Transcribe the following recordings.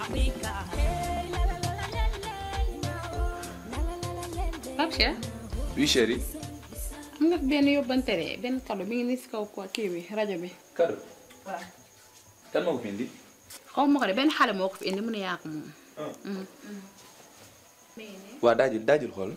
Pape Cheikh oui chérie. am nga fi benn yóbbante de benn cadeau mi ngi nii si kaw ko kii bi rajo bi. cadeau. waaw. kan moo ko fi indi. xaw ma ko de benn xale moo ko fi indi mu ne yaa ko moom. waa daajul daajul xool.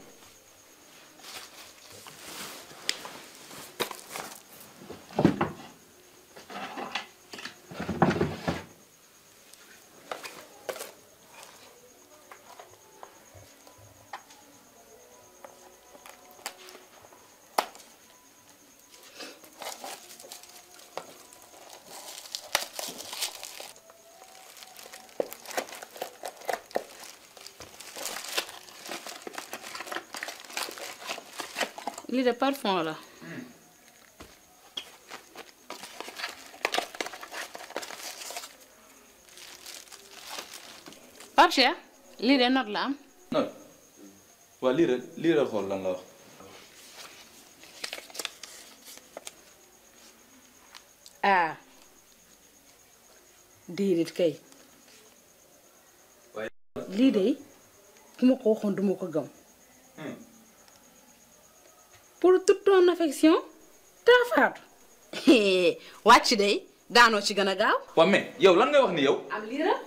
lii de parfum la. Pape Cheikh lii de note la am. non waa lii rek lii rek xool lan la wax. ah déedéet kay lii de ku ma ko waxoon duma ko gëm pour toute ton affection taa faatu wàcc day daanoo ci gën a gaaw waa mais yow lan ngay wax ni yow. am lii la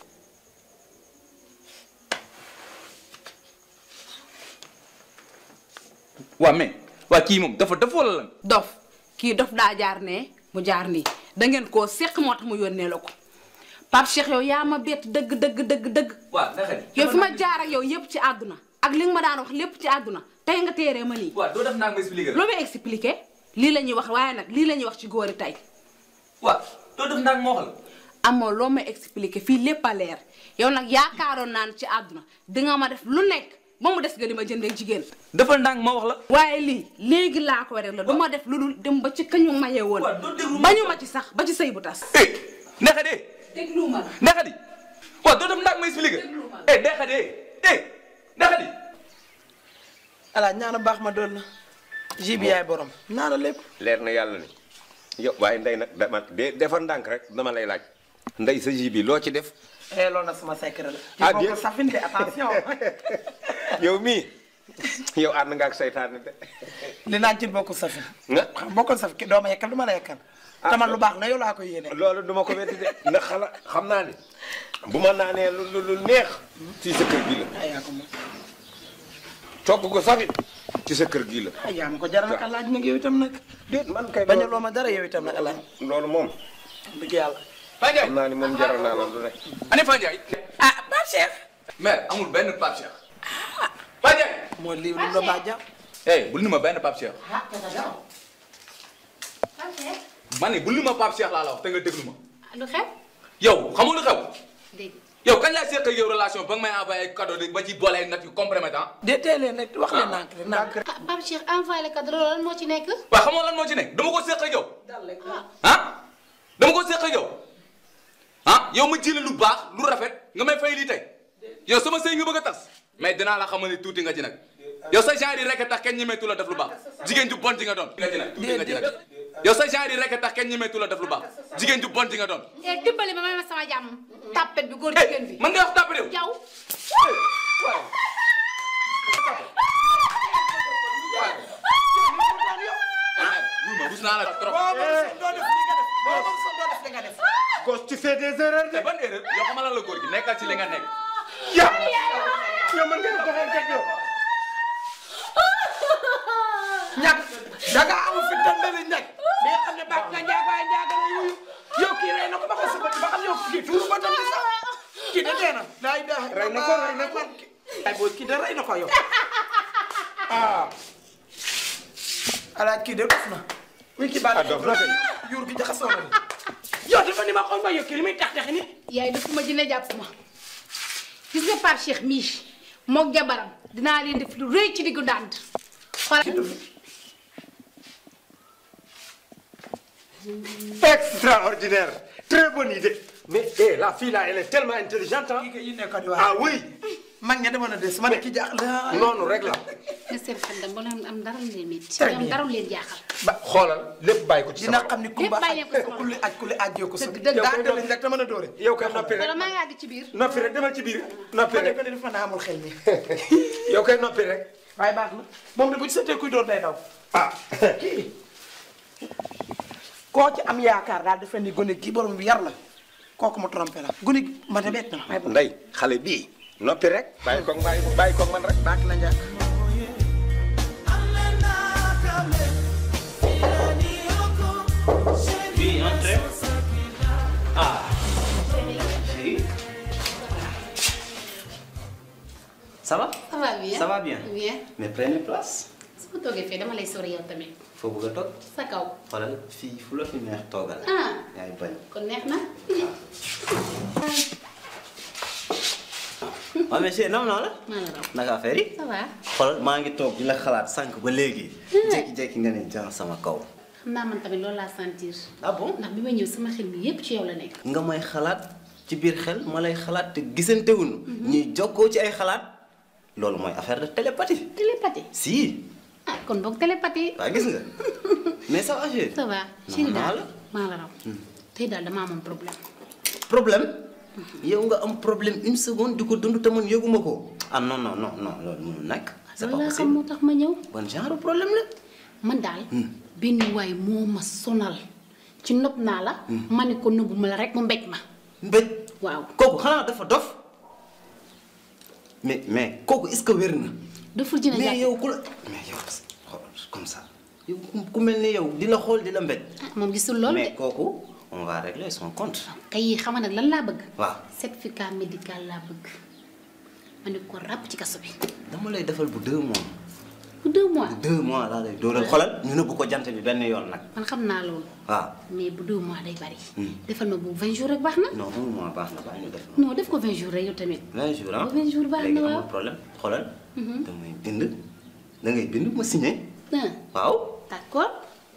waa mais waa kii moom dafa dafa wala lan. dof kii dof daa jaar ne mu jaar nii da ngeen koo seq moo tax mu yónnee la ko Pape Cheikh yow yaa ma bett dëgg dëgg dëgg dëgg waa naka di. yow fi ma jaar ak yow yépp ci àdduna ak li nga ma daan wax lépp ci àdduna tey nga téeree ma nii waa doo def naa ma expliqué la. lu may expliqué lii la ñuy wax waaye nag lii la ñuy wax ci góori tey waa doo def naa ma wax la. amoo loo may expliqué fii lépp a leer yow nag yaakaaroon naa ne ci àdduna dinga ma def lu nekk ba mu des nga di ma jëndee jigéen defal ndànk ma wax la. waaye lii léegi laa ko rek la du ma def lu dul dem ba ci kañu mayee woon waaw doo déglu ma bañu ma ci sax ba ci sëy bu tas eh naka de. déglu ma naka di. waaw doo def ndànk ma expliqué. Déglu ma. eh naka de eh naka di. ala ñaana baax ma doon na ji bi yaay borom ñaana lépp leer na yàlla ni yow waaye ndey nag dama de defar ndànk rek dama lay laaj ndey sa ji bi loo ci def eh loolu nag sama secret la Ah, ci bokk bien. safin de attention yow mii yow ànd nga ak seytaane de li naan ci bokk safin nga xam bokkul saf ki doo ma yekkal du ma la yekkal te man lu baax na yow laa koy yéene loolu duma ko weddi de ndax xala xam naa ni bu ma naanee lu lu lu neex ci sa kër gi la ay yaa ko moom togg ko safit ci sa kër gi la ay yaa ma ko jaral nag alaaj nag yow itam nag déet man kay bañ a loo ma dara yow itam nag alaaj loolu moom dëgg yàlla Fandiaye. xam naa ni moom jaral naa la lu ne ani Fandiaye. ah Pape Cheikh mais amul benn Pape Cheikh. Fandiaye. moo lii lu la baa jàpp eh bul ni ma benn Pape Cheikh. ma ne bul ni ma Pape Cheikh laa la wax te nga déglu ma. lu xew yow xamul lu xew. dégg yow kañ laa seq ak yow relation ba nga may envoyé ay cadeau de ba ci boole ay natt yu compromettant. de tey leen rek wax leen nànk rek nànk ah Pape Cheikh envoyé le cadeau loolu lan moo ci nekk. waaw xamoo lan moo ci nekk dama ko seq ak yow. ah dama ko seq ak yow. ah yow ma jëlee lu baax lu rafet nga may fay lii tey yow sama sëy nga bëgg a tas mais dinaa la xamal ni tuuti nga ci nag yow sa genre yi rek a tax kenn ñemeetu la def lu baax jigéen ju bon ji nga doon. nga ci nag tuuti nga ci nag yow sa genre yi rek a tax kenn ñemeetu la def lu baax jigéen ju bon ji nga doon. eh dimbali ma may ma sama jàmm. tàppet bi góor jigéen bi. man nga wax tàpp réew. jaw wuy ma rus naa la trop. doo def li nga def boo moom sax doo def li nga def gos tu fais des erreurs de te ban erreur yow xamal la góor gi nekkal ci li nga nekk. yow yow man ngeen doxee teg yow ñàkk da nga am fi tàmbali ñàkk bi nga xam ne baax nga njaag waaye njaag la yuyu yow kii rey na ko ba xam sa bët ba xam yow kii tuuru ba tamit sax kii de dee na daa daa Rey na ko, rey na ko. ay booy kii de rey na ko yow ah alaaj kii de dof na muy kii baal ah dof na kay yuur gi jaxasoo na ni yow dafa ni ma xool ma yow kii li muy tax tax ni yaay dafa ma jëne jàpp ma gis nga Pape Cheikh mii moog jabaram dinaa leen def lu rëy ci diggu dànd xoolal extraordinaire très bonne idée mais eh, la fille là elle est tellement intelligente hein? kii yi nekk di wax ah oui mag ña demoon na des ma ne kii jaax la noonu rek la nga seen xel dem ba leen am dara lu leen métti. Très ñoom bien. dara lu leen jaaxal. ba xoolal lépp bàyyi ko ci dina sama xam ni Kumba Lépp bàyyi leen ko sama ku li aj ku li ajjee ko sa Dëgg, dëgg. daa dëlañ rek te mën a dóore yow kay noppi wala rek maa yàgg ci biir. noppi rek demal ci biir noppi ma ne rek ko ne dafa naa amul xel mi yow kay noppi rek waaye baax na moom de bu ci seetee kuy dóor day daw ah kii koo ci am yaakaar daal dafa ni gone gi borom bi yar la kooku mu trompé la gone gi ma de bett na ma waaye bu ndey xale bii noppi rek bàyyi koog bàyyi bàyyi koog man rek baax na njàkk Oui, entrez. Ah. Oui. Ça va ça va bien Ça va bien bien. Mais prenez place. su ma toogee fii dama lay sori yow tamit. Foo bëgg a toog. sa kaw. xoolal fii fu la fi neex toogal. ah yaay bañ. kon neex na. waaw mais chérie nam naa la. maa la raw. naka affaire yi. ça va. xoolal maa ngi toog di la xalaat sànq ba léegi. jékki-jékki nga ne jan sama kaw. xam naa man tamit loolu laa sentir. ah bon ndax bi ma ñëw sama xel mi yépp ci yow la nekk. nga may xalaat ci biir xel ma lay xalaat te gisantewuñu. ñuy jokkoo ci ay xalaat. loolu mooy affaire de télépathie. télépathie. si. ah kon boog télépathie. waa gis nga mais ça va chérie. ça va. chéri maa daal la. maa la raw. tey daal damaa amoon problème. problème yow nga am problème une seconde di ko dund te man yëguma ko ah non non non non loolu mënul nekk c'est pas loolu laa xam possible moo tax ma ñëw. ban genre problème la man daal. benn waay moo ma sonal. ci nopp naa la. ma ne ko nëbbu ma la rek mu mbéj ma. mbéj waaw. kooku xanaa dafa dof mais mais kooku est-ce que wér na daful dina mais jàpp. yow ku la mais yow xool comme ça yow ku- ku mel ni yow di la xool di la mbéj ah moom gisul loolu mais de. kooku on va régler son compte kay xam nga nag lan laa bëgg. waaw certificat médical laa bëgg. ma ne ko ràpp ci kaso bi. dama lay defal bu deux mois bu deux mois. bu deux mois laa lay dóoral xoolal ñu nëbbu ko jant bi benn yoon nag man xam naa loolu. waaw mais bu deux mois day bari. Hmm. defal ma bu 20 jours rek baax na. non un mois baax na baax ñu def non def ko 20 jours rek yow tamit. 20 jours ah 20 jours baax na léegi waaw. amul problème xoolal. da ngay bind da ngay bind ma signé. ah waaw. d'accord.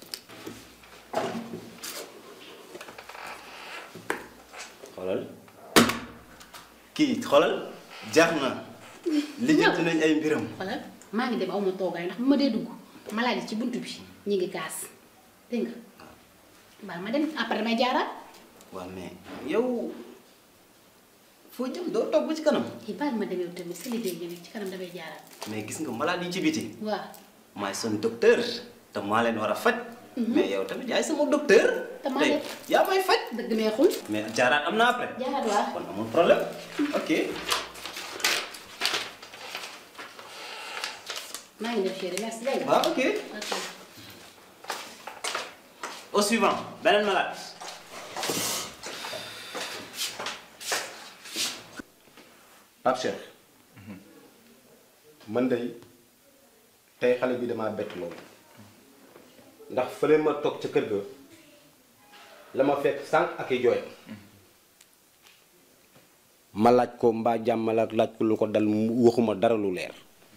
xoolal kii xoolal jaax na. lijjanti nañ ay mbiram. voilà maa ngi dem aw ma toogaay ndax bu ma dee dugg maladie ci buntu bi ñu ngi kaas dégg nga waaw ma dem après damay jaaraat. waaw mais yow foo jëm doo toog ba ci kanam. kii baal ma dem yow tamit sa liggéey nga nekk ci kanam damay jaaraat. mais gis nga malade yi ci biti. waaw maay son docteur te maa leen war a faj. mais yow tamit yaay sama docteur. Te maa tey leen- yaa may faj. dëgg neexul. mais jaaraat am na après. jaaraat waaw. kon amul problème ok. maa ngi def chérie merci dégg nga. waaw ok. ok. au suivant beneen malade. Pape Cheikh man day tey xale bi damaa bett loolu ndax fële ma toog ca kër ga la ma fekk sànq ak i jooyam ma laaj ko mbaa jàmm la ak laaj ko lu ko dal mu waxuma dara lu leer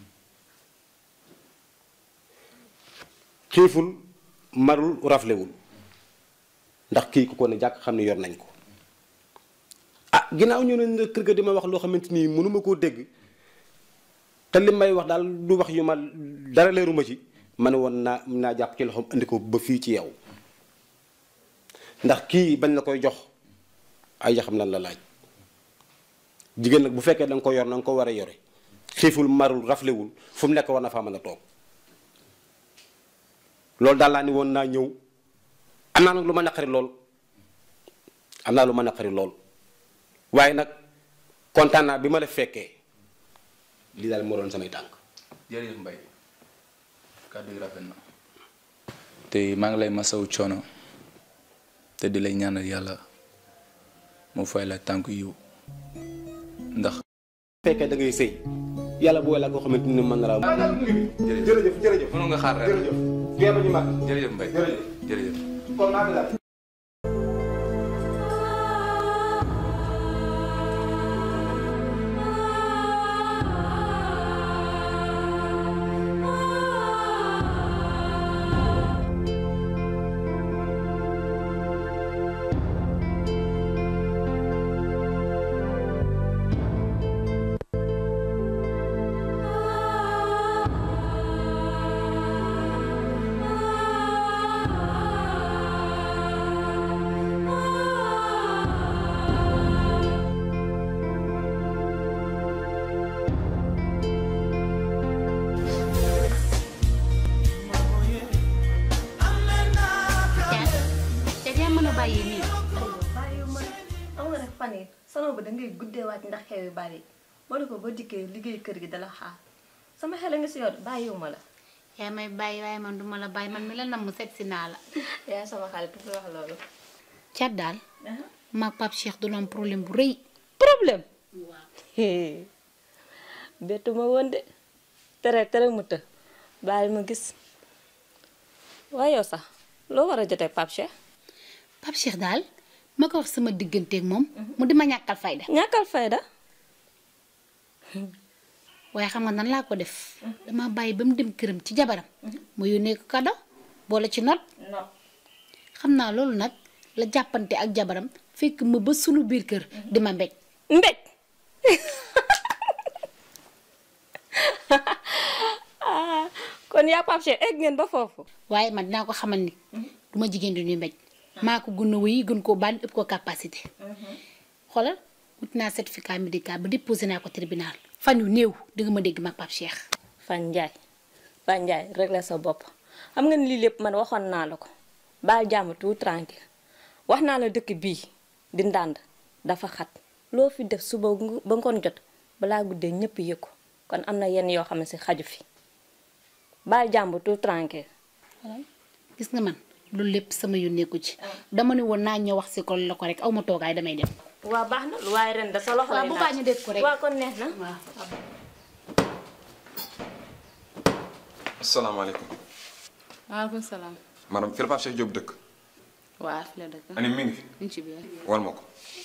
xiiful marul raflewul ndax kii ku ko ne jàkk xam ne yor nañ ko ah ginnaaw ñu ne kër ga di ma wax loo xamante ni mënuma koo dégg te li may wax daal du wax yu ma dara leeruma ci ma ne woon naa naa jàpp ci loxoom andi ko ba fii ci yow ndax kii bañ la koy jox ay yaxam lan la laaj jigéen nag bu fekkee da nga ko yor na nga ko war a yore xiiful marul raflewul fu mu nekk war na faa mën a toog loolu daal laa ni woon naa ñëw am naa nag lu ma naqari lool am naa lu ma naqari lool waaye nag kontaan naa bi ma la fekkee lii daal moo doon samay tànk jërëjëf Mbaye kàddu yi rafet na te maa ngi lay masawu coono te di lay ñaanal yàlla mu fay la tànk yiw ndax fekkee da ngay sëy yàlla booy la koo xamante ni mën na la jërëjëf jërëjëf mënu nga xaar rek jërëjëf géeba ñu mag jërëjëf Mbaye jërëjëf jërëjëf kon maa ngi la fan yi sama ba dangay guddee waat ndax xew yu bari ma ne ko ba dikkee liggéey kër gi dala xaar sama xel a nga si yow bàyyiwuma la yaa may bàyyi waaye man duma la bàyyi man mi la nam mu seet si naa la yaa sama xarit fi wax loolu cat daal maag Pape Cheikh du am problème bu rëy problème bettu ma woon de tere tere mu të bàyyi ma gis waaye yow sax loo war a jotee Pape Cheikh Pape Cheikh daal ma ko wax sama digganteeg moom mu di ma ñàkkal fayda ñàkkal fayda waaye xam nga nan laa ko def dama bàyyi ba mu dem këram ci jabaram mu yónnee ko kado boole ci not xam naa loolu nag la jàppante ak jabaram fekk ma ba sunu biir kër di ma mbéj mbéj kon yaa Pape Cheikh egg ngeen ba foofu waaye man dinaa ko xamal ni du ma jigéen di ñuy mbéj maa ko gën a wéy gën koo bànn ëpp ko capacité xoolal wut naa certificat médical ba déposé naa ko tribunal fan yu néew di nga ma dégg mag Pape Cheikh Fan Njaay Fan Njaay réglé sa bopp xam nga ni lii lépp man waxoon naa la ko baal jàmm tout tranquille wax naa la dëkk bii di ndànd dafa xat loo fi def suba ngu- ba ngoon jot balaa guddee ñëpp yëg ko kon am na yenn yoo xam ne si xaju fi baal jàmm tout tranquille gis nga man loolu lépp sama yónneeku ci dama ne woon naa ñëw wax si ko la ko rek aw ma toogaay damay dem waa baax na lu waaye ren da sa loxo waaw lay bu laaj. baax ñu dégg ko rek waa kon neex na asalaamaaleykum waaleykum salaam. madame fi la Pape Cheikh Diop dëkk waa fi la dëkk. ani mi ngi fi ñu ngi ci biir. wal ma ko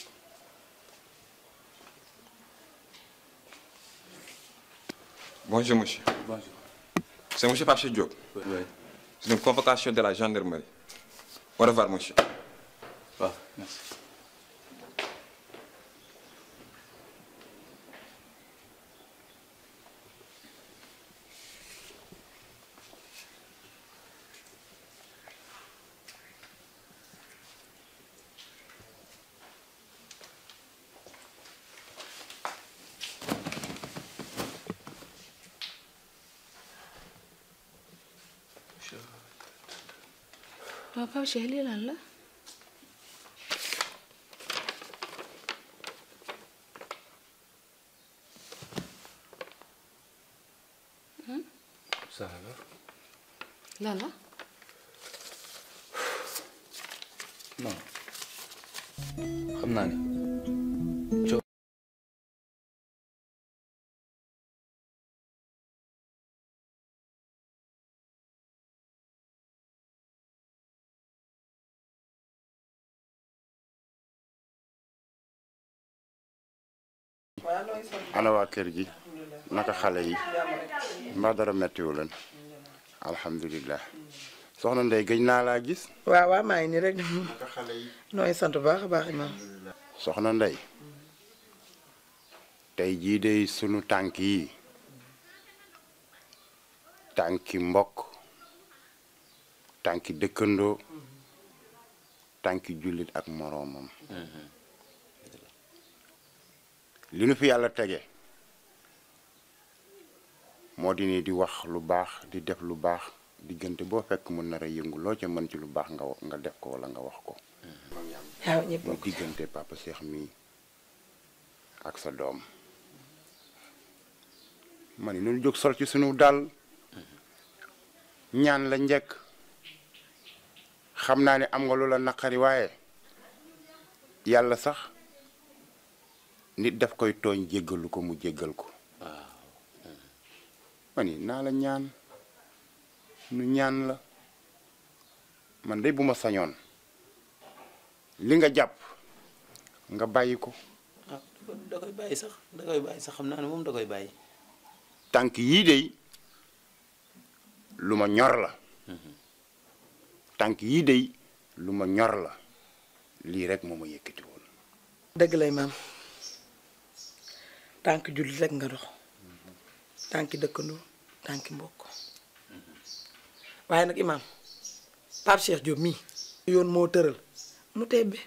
bonjour monsieur Bonjour. c'est monsieur Pape Cheikh Diop c'est une convocation de la gendarmerie au revoir monsieur waaw merci. waaw Pape Cheikh lii lan la. ça va. lan la. non xam naa ni coow ana waa kër gi naka xale yi mbaa dara mettiwu leen alhamdulilah soxna Ndey gëj naa laa gis waaw waaw maa ngi nii rek naka xale yi nooy sant bu baax a baax imaam soxna Ndey tey jii de sunu tànk yi tànki mbokk tànki dëkkandoo tànki jullit ak moroomam li nu fi yàlla tege moo di ni di wax lu baax di def lu baax diggante boo fekk mu nar a yëngu loo ca mën ci lu baax nga wa- nga def ko wala nga wax ko waaw ñëpp mu diggante papa Cheikh mii ak sa doom ma ni nunu jóg sol ci sunu dal ñaan la njëkk xam naa ne am nga lu la naqari waaye yàlla sax nit daf koy tooñ jéggalu ko mu jéggal ko ma ni naa la ñaan nu ñaan la man de bu ma sañoon li nga jàpp nga bàyyi ko ah da koy bàyyi sax da koy bàyyi sax xam naa ne moom da koy bàyyi. tànk yii de lu ma ñor la tànk yii de lu ma ñor la lii rek moo ma yëkkati woon dëgg lay maam tànk jullit rek nga dox tànki dëkkandoo tànki mbokk waaye nag imaam Pape Cheikh Diop mii yoon moo tëral mu tebbe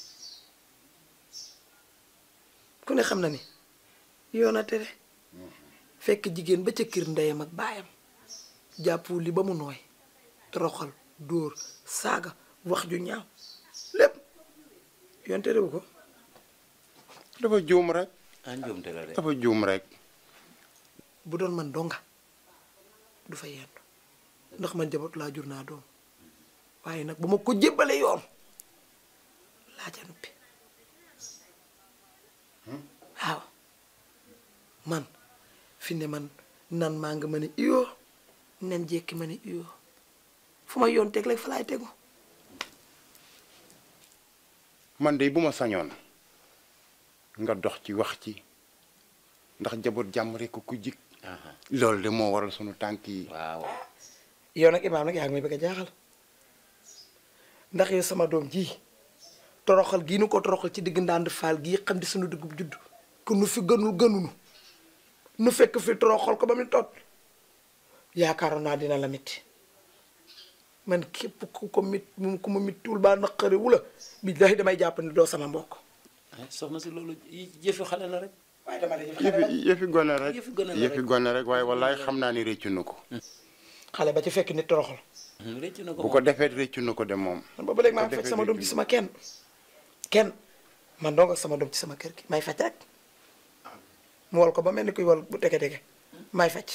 ku ne xam na ni yoon a tere fekk jigéen ba ca kër ndeyam ak baayam jàppu li ba mu nooy toroxal dóor saaga wax ju ñaaw lépp yoon terewu ko dafa juum rek ah njuumte la de. dafa juum rek bu doon man donga du fa yendu ndax man jaboot laa jur naa doom waaye nag bu ma ko jébbale yoon laa ca nuppi waaw man fi ne man nan maa nga ma ne iyoo nen jekki ma ne iyoo fu ma yoon teg rek fa laay tegu man de bu ma sañoon nga dox ci wax ci ndax jaboot jàmm rek ku jik loolu de moo waral sunu tànk yi waaw yow nag imaam nag yaa ngi may bëgg a jaaxal ndax yow sama doom ji toroxal gii nu ko toroxal ci digg ndànd faal gii xam di sunu dugub judd ku nu fi gënul gënunu nu fekk fi toroxal ko ba mu tot yaakaaroon naa dina la mitti man képp ku ko mit mu ku ma mittiwul baa naqari wula billaahi damay jàpp ne doo sama mbokk ah soxna si loolu yëfi xale la rek. waaye dama de yëfi yëfi gone rek Yëfi gone la yëfi rek. gone rek waaye wallaay xam naa ni réccu na ko xale ba ci fekk nit toroxal rëcc na ko bu ko defee réccu na ko de moom man ba ba léegi maa bu ngi ko faj sama doom defee ci sama kenn kenn man dong ak sama doom ci sama kër gi may faj rek mu wal ko ba mel ni kuy wal bu tege tege may faj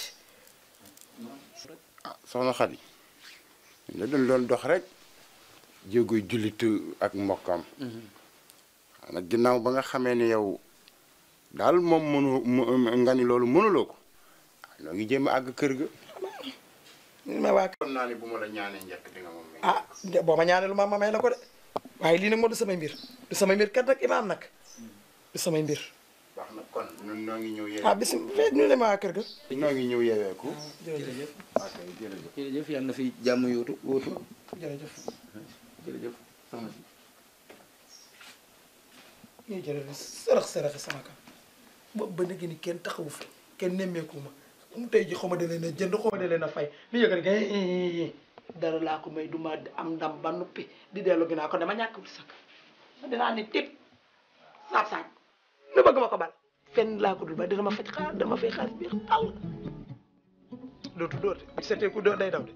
ah soxna Xadi la doon doon dox rek jéegoy jullit ak mbokkam nag ginnaaw ba nga xamee ni yow daal moom mënu mu- nga ni loolu mënuloo ko ah noo ngi jéem a àgg kër ga ma waa kon naa ni bu ma la ñaanee njëkk di nga moom ah de- boo ma ñaanee lu ma ma may la ko de waaye lii nag moo du samay mbir du samay mbir kat nag imaam nag du samay mbir baax na kon ñun noo ngi ñëw ah yeewee bis fekk ñu ne ma waa kër ga noo ngi ñëw yeeweeku jërëjëf ok jërëjëf jërëjëf yàlla na fi jàmm yóotu wóotu jërëjëf jërëjëf soxna si ñuy jërëjëf sërëx sërëxi sama kam boobu ba léegi ni kenn taxawu fi kenn nemmeeku ma mu tey ji xaw ma da leen a jënd xaw ma da leen a fay li yëg rek eh, dara laa ko may du ma am ndam ba nuppi di dellu ginnaaw ko dama ñàkk wut sakk ma dinaa ni tip saab saab nu bëgg ma ko bal fenn laa ko dul ba dina ma faj xaar dama fay xaalis bi tàll dootu dóor de bu setee ku dóor day daw de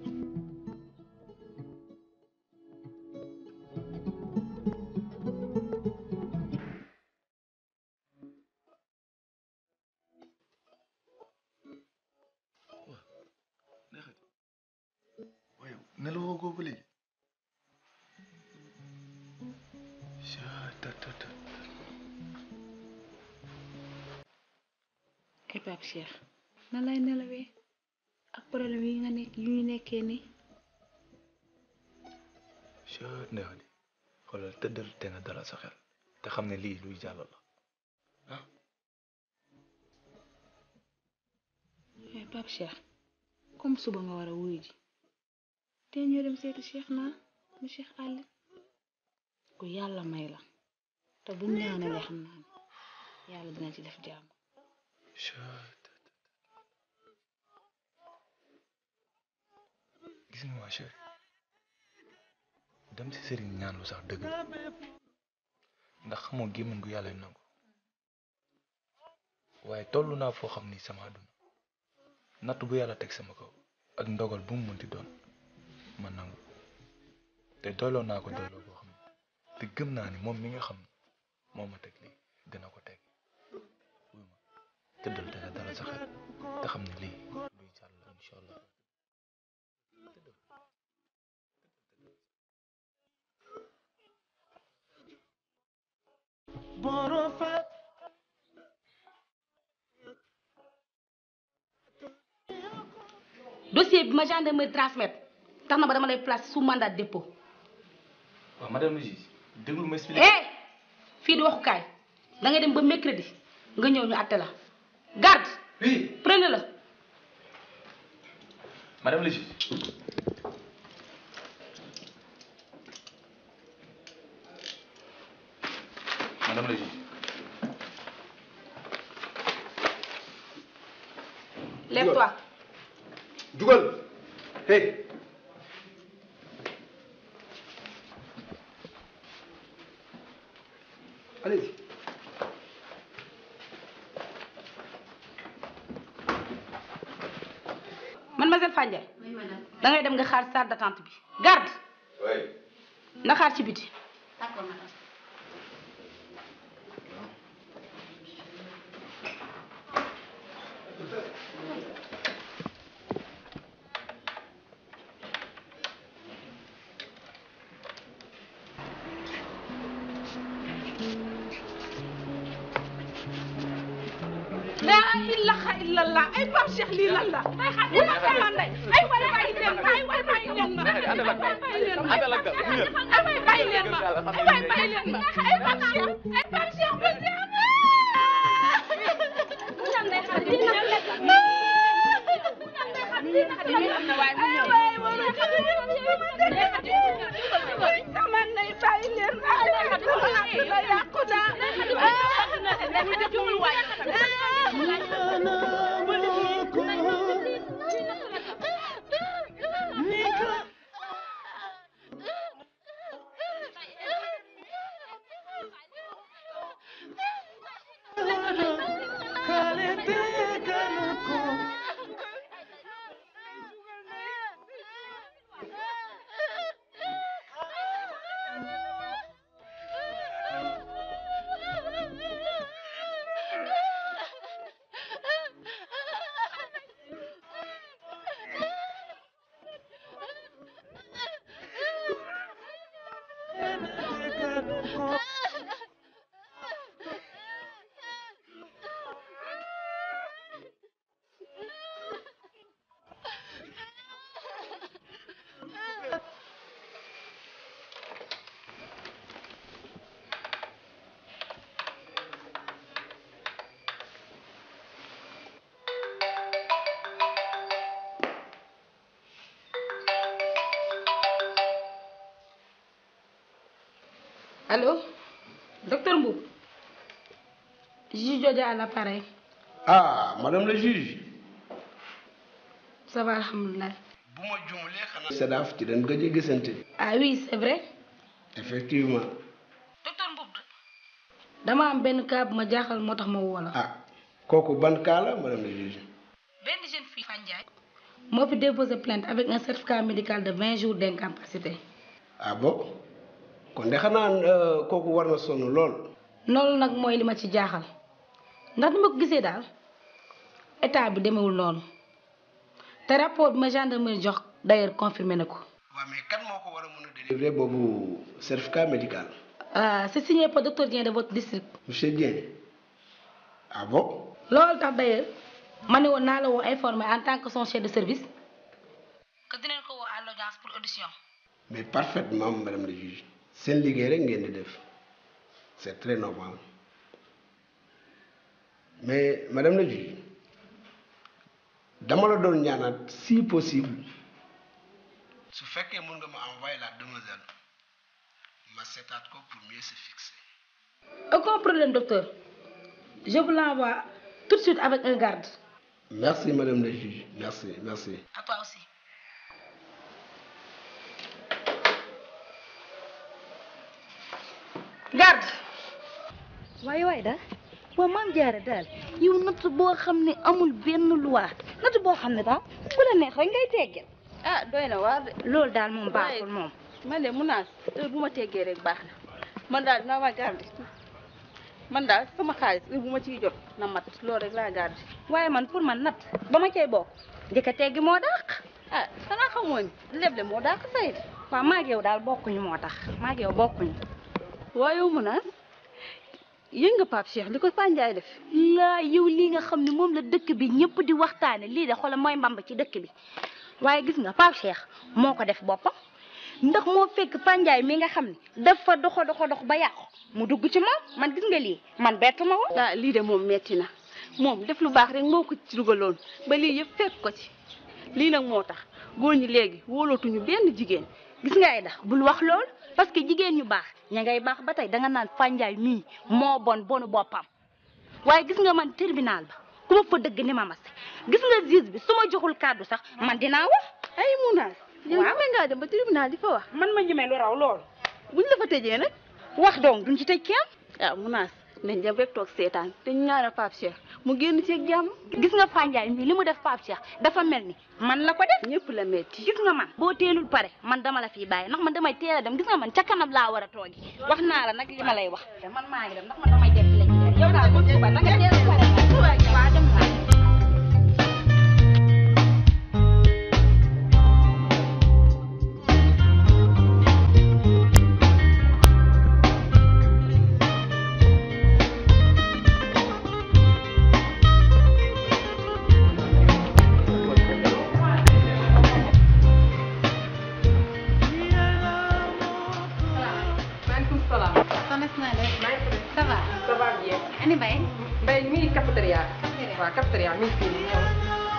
waaye nelawoo ko ba léegi ay Pape Cheikh nan lay nelawee ak problème yi nga nekk yu ñu nekkee nii chat neex di xoolal tëddal te nga dalal sa xel te xam ne lii luy jàll la ay Pape Cheikh comme suba nga war a wuyu ji te ñoo dem seeti Cheikh naa mu Cheikh àll ku yàlla may la te buñ ñaanalee xam naa ne yàlla dina ci def jàmm chat gis nga ma chérie dem ci sëriñ ñaan lu sax dëgg la ndax xamoo gémmiñ gu yàlla nangu waaye toll naa foo xam ni sama àdduna natt bu yàlla teg sama kaw ak ndogal bu mu mënti doon ma nangu te doyloo naa ko doyloo boo xam ne te gëm naa ni moom mi nga xam ne moo ma teg lii dina ko teg wuy ma tëddal te nga dalal sa xel te xam ne lii luy jàll la incha allah dossier bi ma gendarmerie transmettre tax na ba dama lay place sous mandat de dépôt waaw madame le juge déglu ma expliqué eh fii di waxukaay da ngay dem ba mercredi nga ñëw ñu àtte la garde oui prenez la madame le juge madame le juge lève-toi jugal hey allez-y mademoiselle Fandiaye da ngay dem nga xaar salle d'attente bi garde na xaar ci biti ilaha illallah ay Pape Cheikh lii lan la wala sama ndey ay waay bàyyi leen ma ay waay bàyyi leen ma ay waay bàyyi leen ma ay waay bàyyi leen ma ay waay bàyyi leen ma ay Pape Cheikh ay Pape Cheikh bu sama ndey bàyyi leen ma sama àdduna yàqu Allô Docteur Mboup Juge Jodia à l'appareil. ah madame le juge. Ça va, alhamdoulilah. Sedaf ci dañ gëj a gisante. Ah oui, c'est vrai. effectivement. dama am benn cas bu ma jaaxal moo tax ma woo la. ah kooku ban cas la madame le juge. benn jeune fille Fandiaye. moo fi déposé plainte avec un certificat médical de 20 jours d'incapacité. ah bon kon de xanaa euh, kooku war na sonn lool. loolu nag mooy li ma ci jaaxal ndax ni ma ko gisee daal état bi demewul noonu te rapport bi ma gendarmerie jox d'ailleurs confirmé na ko. délivré boobu certificat médical. ah c'est signé par docteur Dieng de votre district. monsieur Dieng. ah bon. loolu tax d'ailleurs ma ne woon naa la woo informé en tant que son chef de service que dinañ ko woo à l'audience pour audition. mais parfaitement madame le juge. seen liggéey rek ngeen di def c'est très normal mais madame le juge dama la doon ñaanaat si possible su fekkee mën nga ma envoyer la demoiselle ma seetaat ko pour mieux se fixer. aucun problème docteur je vous l'envoie tout de suite avec un garde. merci madame le juge merci merci. à toi aussi. garde. waaye waaye daal waa maam jaara daal yow natt boo xam ne amul benn loi natt boo xam ne daal ku la neex rek ngay teggeel ah doy na waar de. loolu daal moom baaxul moom man de mun naa heure bu ma teggee rek baax na man daal dinaa ma garder man daal sama xaalis heure bu ma ciy jot na mat loolu rek laa garder. waaye man pour man natt ba ma cay bokk njëkk a teggi moo dàq ah xanaa xamoo ni leble moo dàq fay de. waaw maag yow daal bokkuñu moo tax maag yow bokkuñu waaye yow mun naa yëg nga Pape Cheikh li ko Fandiaye def. laa yow lii nga xam ne moom la dëkk bi ñëpp di waxtaane lii de xoolal mooy mbamb ci dëkk bi waaye gis nga Pape Cheikh moo ko def boppam ndax moo fekk Fandiaye mi nga xam ne dafa doxo doxo dox ba yàqu mu dugg ci moom man gis nga lii man bett ma woon. ah lii de moom metti na moom def lu baax rek moo ko ci dugaloon ba lii yëpp fekk ko ci lii nag moo tax góor ñi léegi wóolootuñu benn jigéen. gis nga ay dax bul wax lool parce que jigéen ñu baax ña ngay baax ba tey danga naan Fandiaye mii moo bon bonu boppam waaye gis nga man tribunal ba ku ma fa dëgg ni ma mas gis nga juge bi su ma joxul kàddu sax man dinaa wax. ay munaas. yow ñeme ngaa dem ba tribunal di fa wax. man ma ñeme lu raw lool. buñ la fa tëjee nag. wax donc duñ ci tëj kenn. ah munaas nañ dem rek toog seetaan te ñu ñaanal Pape Cheikh mu génn ci ak jàmm. gis nga Fandiaye mii li mu def Pape Cheikh dafa mel ni man la ko def. ñëpp la metti gis nga man boo teelul pare man dama la fiy bàyyi ndax man damay teel a dem gis nga man ca kanam laa war a toogi wax naa la nag li ma lay wax. te man maa ngi dem ndax man damay def la ñu yow daal bu suba nanga teel a pare waa dem naa. va bien. ani Mbaye. Mbaye mi ngi cafétéria. waaw cafétéria mi ngi fii nii ñëw.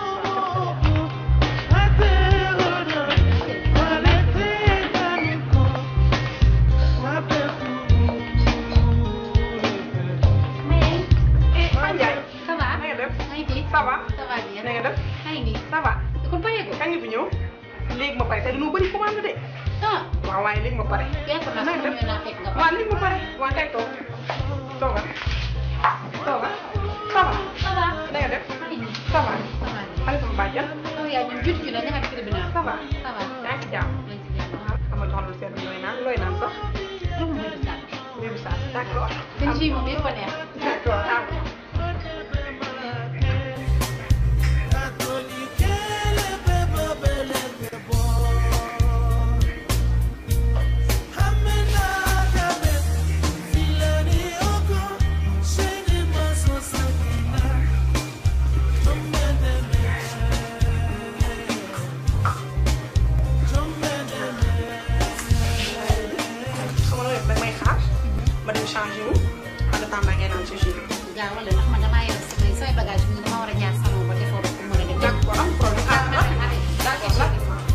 ça va. na nga def. maa ngi fi. ça va. ça va bien. na nga def. maa ngi nii. ça va. kon pareegul. kañ nga fi ñëw. léegi ma pare te dañoo bëri commande de. ah. waaw waaye léegi ma pare. fekk na sama ñëw naa fekk nga pare. waaw léegi ma pare. waaw kay toog. tooga. tooga. ça va. ça va. na nga def. ça va. xale sama bàjjan. yow yaa ñun jut ñu la ñaata tribunal. ça va. ça va. yaa ngi ci jàmm. ama jox lu sedd looy naan looy naan sax. jox ma mbir saal. mbir saal d'accord. seen jus moom yëpp a neex. d'accord ah. xam nga nag may xaar ma dem changé wu en attendant ngeen naan ci jus. gaa wala ndax man damaa yor samay samay bagage yi dama war a jaar salon ba defoo ba pour mën a dem. d'accord am problème ah ah d'accord la.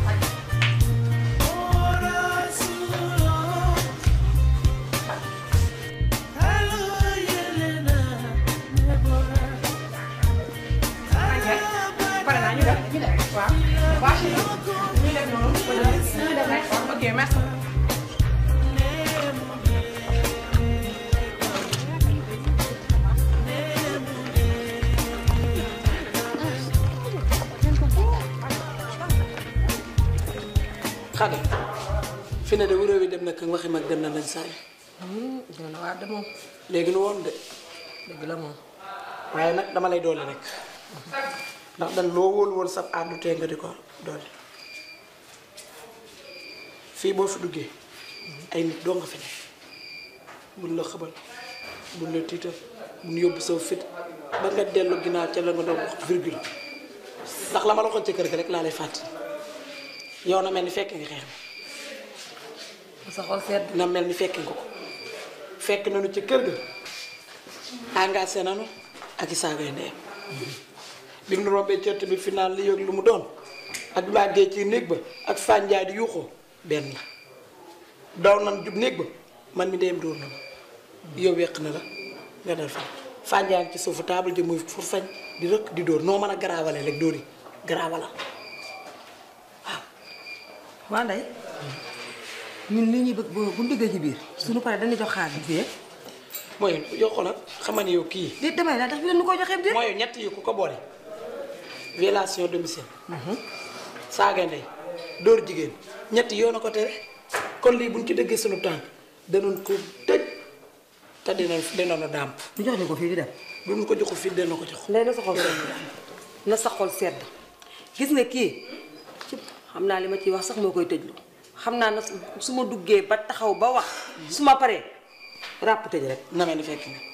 pare naa ñu def ñu def waaw waaw si ñu def noonu ñu def rek ok merci. xale fi ne de wuroo wi dem na ka waxi mag dem na lañ saay dina na waa de moom léegi nu woon de dëgg la moom waaye nag dama lay doole rek ndax dañ loo wóolu woon sab àndu tee nga di ko doole fii boo fi duggee ay nit doo nga fi ne buñ la xëbal buñ la tiital buñ yóbbu saw fit ba nga dellu ginnaaw ca la nga doon wax virgule ndax la ma la waxoon ca kër ga rek laa lay fàttali yow na mel ni fekke nga xeex bi sa xol sedd na mel ni fekke nga ko fekk nañu ci kër ga engagé nañu ak i saagay ndeyam bi mu rombee cert bi final li yëg lu mu doon ak bi maa dee ci néeg ba ak fànjaay di yuuxoo benn la daw nan jub néeg ba man mi ndeyam dóor na ma yow weq na la nga dal fan fànjaay ci suufu taabal ji muy fu fañ di rëkk di dóor noo mën a garaawale rek dóor yi garaawala waa ndey ñun li ñuy bëgg bu bu duggee ci biir suñu paree dañuy jox xaalis bi fii mooy yow xoolal xamal ni yow kii di damay laa tax bi leen ko joxee biir mooy ñett yi ku ko boole violation domicile saaga ndey dóor jigéen ñett yoon a ko tere kon lii buñ ci dëggee sunu tànk danoon ko tëj te dinañ dinañu dàmp ñu jox leen ko fii di dem bu ñu ko joxu fii dina ko jox ndey na sa xol sedd na sa xol sedd gis nga kii ci xam naa li ma ciy wax sax moo koy tëjlu xam naa na su ma duggee ba taxaw ba wax su ma paree ràpp tëj rek na mel ni fekk nga